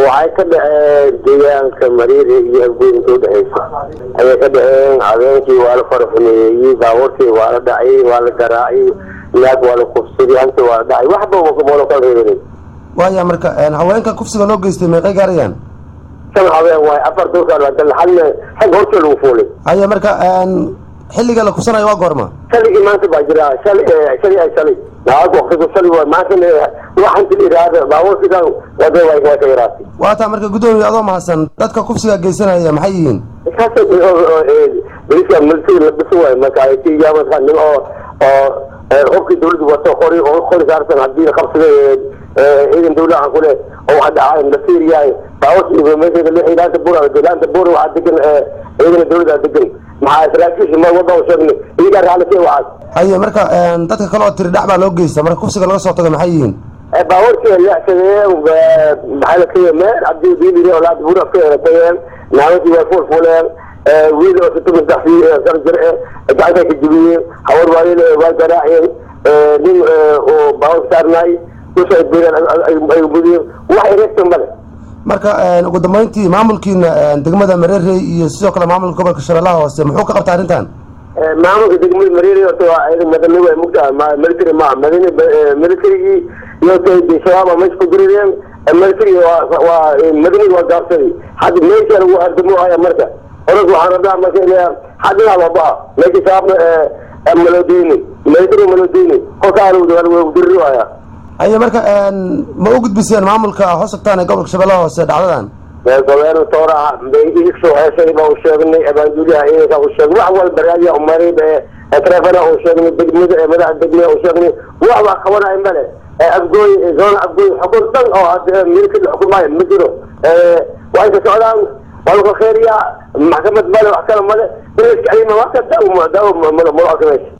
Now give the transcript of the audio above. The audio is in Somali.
waxay ka dhaceen deegaanka mariiri iyo afgoynka udhexeysa ayay ka dhaceen habeenkii waa la faraxumeeyey baabuurkii waa la dhacay waa la garaacay naag waa la kufsaday hanti waa la dhacay waxba moola kala reebanay waaya marka haweenka kufsiga loo geystay meeqay gaarayaan shan habeen waay afar dulkaan halna xag hortee lagu fuulay haya marka xilliga la kufsanayo waa goorma shaligii maanta baa jira shali shali ay shalay naag waqtigu shali waay maanta waxanti la yidhaahda baabuurkidan wada way way ka yaraatay waa taa marka guddoomiye adoo mahadsan dadka kufsiga geysanaya maxay yihiin kaas boliska military la dhisi waay marka ay ka yaamaan nin oo oo qofkii dawladdu wato qori oo qori saarsan haddii la qabsaday ciidan dawlaha kule oo waxa dhacay la fiiriyaay baabuurkii meesha la ilaanta bura ilaanta bura waxaa degan ciidana dawladda degan maxaa saraakiisha ma wada u sheegnay iyagaa raalli ka waxaas haye marka dadka kale oo tiri dhac baa loo geysta marka kufsiga laga soo tago maxay yihiin baabuurkii leexsadeen maxaa la kaya meel haddii diiliri oo laanta bura ka tageen naamashii way fuulfuuleen wiil oo sitoma saddex sano jir eh gacanta ka jibiyeen hawar waayel waa garaaceen nin oo baabuur saarnaay dusha ay beereen ay mudiyeen wax ereegtan male marka ugu dambeyntii maamulkiina degmada mareerey iyo sidoo kale maamulka gobolka shabeellaha hoose muxuu ka qabta arrintan maamulka degmada mareerey horta waa madani way mugtaa military ma madani militarygii iyo shabaaba meesha ku dirireen military waa madaniga waa gaabsaday hadda meesha lagu hardamo haya marka oras waxaan rabnaa marka hadinaa waabaa meesha shabaabna malodeyni military malodeyni kolkaa lagu diriri haya haye marka ma u gudbiseen maamulka hoos tagtaan ee gobolka shabeellaha hoose dhacdadan gobeer tooraha soo heesay baa u sheegnay abaanduliyaha ciidanka u sheegnay wax walba raadiya umaray trefana u sheegnay degmada madaxa degmada u sheegnay wax baa qabanaya male afgooy zoona afgooy xukun dhan oo milkada xukumaayo ma jiro waa inka socdaan waa laga kheeriyaa maxkamad male wax kale male in la iska celima wax ka daaw daaw malo malo arka meesha